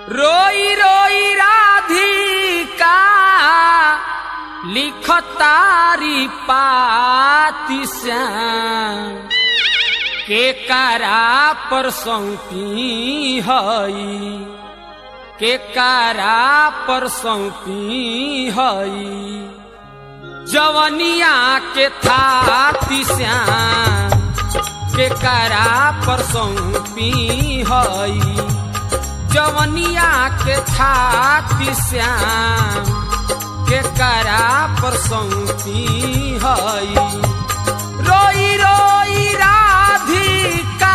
रोई रोई राधिका लिखतारी पाती श्याम के करा पर सौंपी हई के करा पर सौंपी हई जवनिया के थाती श्याम के करा पर सौंपी हई जवनिया के थाती श्याम के करा पर सौंपी हई रोई रोई राधिका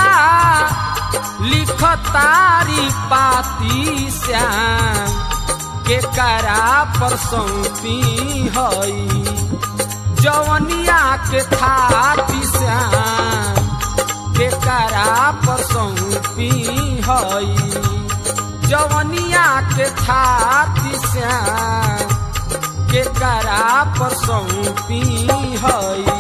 लिखतारी पाती श्याम के करा पर सौंपी हई जवनिया के थाती श्याम के करा पर सौंपी हई जवनिया के थाती श्याम के करा पर सौंपी हई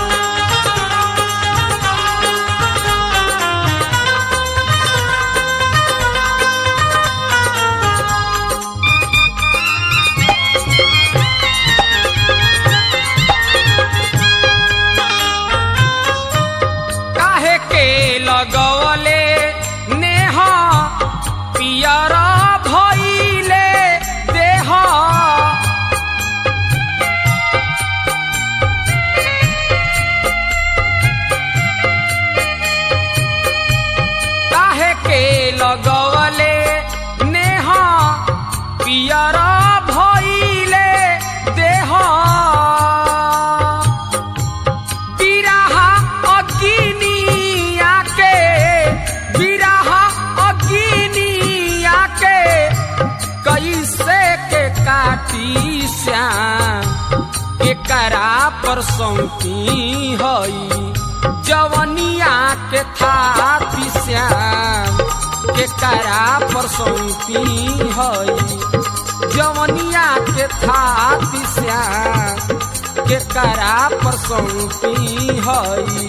काहे के लगवले नेह पियर भइले देह काहे के लगवले नेह पियर भइले देह बिरहा अग्निया के बिरहा अग्निया के कैसे के काटी श्याम के करा पर सौंपी हई जवनिया के थाती श्याम के करा पर सौंपी हई जवनिया के थाती श्याम के करा पर सौंपी हई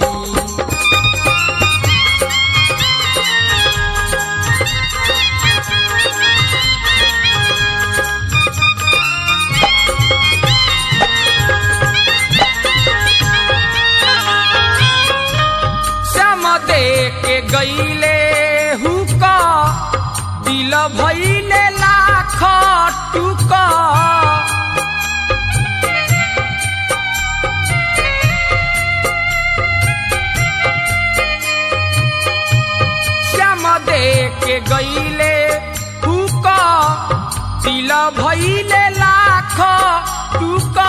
श्याम दे के गईले हुका दिल भइले लाख टुका श्याम दे के गईले हुका दिल भइले लाख टुका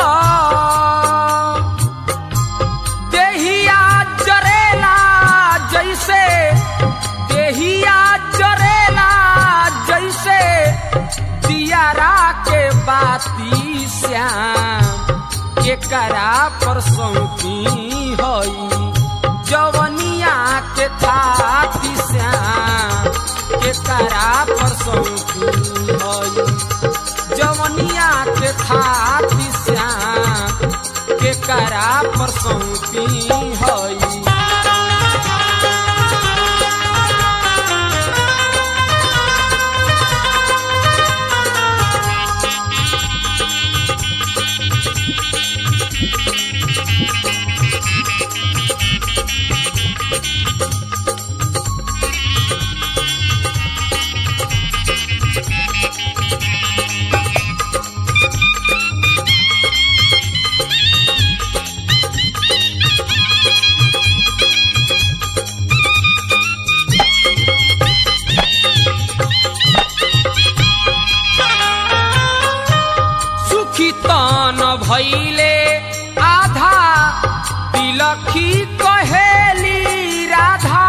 देहिया जरेला जैसे देहिया जरेला जैसे दियारा के बाती श्याम के करा पर सौंपी हई जवनिया के थाती श्याम के करा पर सौंपी हई जवनिया के थाती श्याम के करा पर सौंपी हई सुखी तन भैले आधा तिलखी कहेली राधा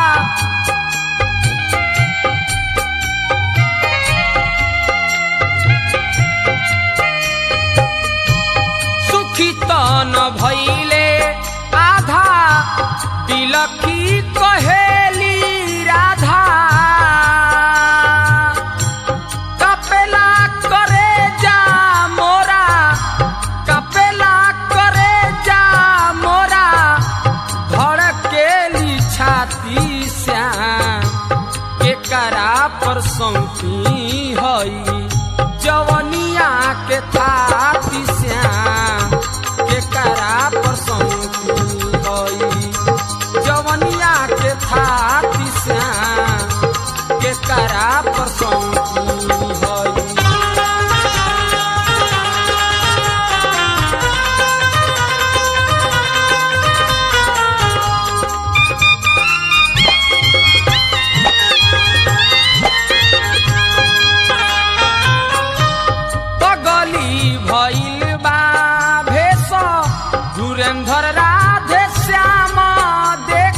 सुखी तन भैले आधा तिलखी कहेली राधा कपेला करे जा मोरा कपेला करे जा मोरा धड़केली छाती श्याम करा पर सौंपी हई जवनिया के थाती श्याम के करा पर सौंपी हई जवनिया के थाती श्याम के करा पर सौंपी हई पगली भइल बा भेष धुरेंधर राधे श्याम देख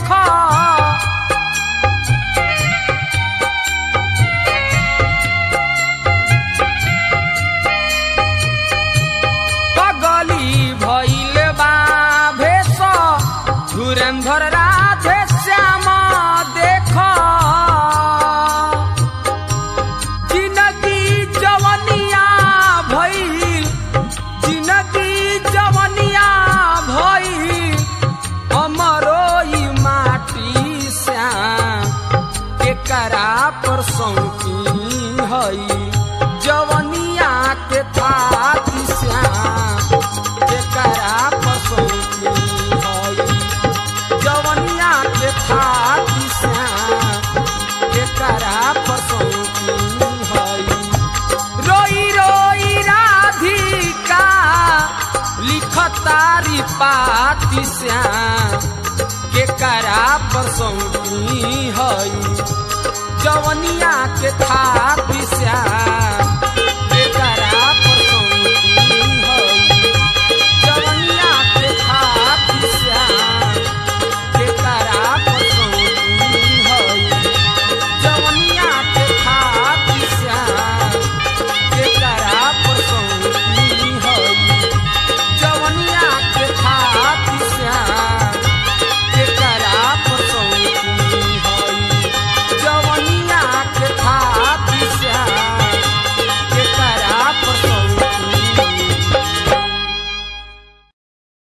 पगली भइल बा भेष धुरेंधर राधे श्याम देख जिनगी जवनिया भइल जिनगी जवनिया भइल हमरो ई माटी श्याम के करा पर सौंपी हई जवनिया के थाती श्याम के करा पर सौंपी हई जवनिया के थाती श्याम के करा पर सौंपी हई रोई रोई राधिका लिखतारी पाती श्याम के करा पर सौंपी हई जवनिया के थाती श्याम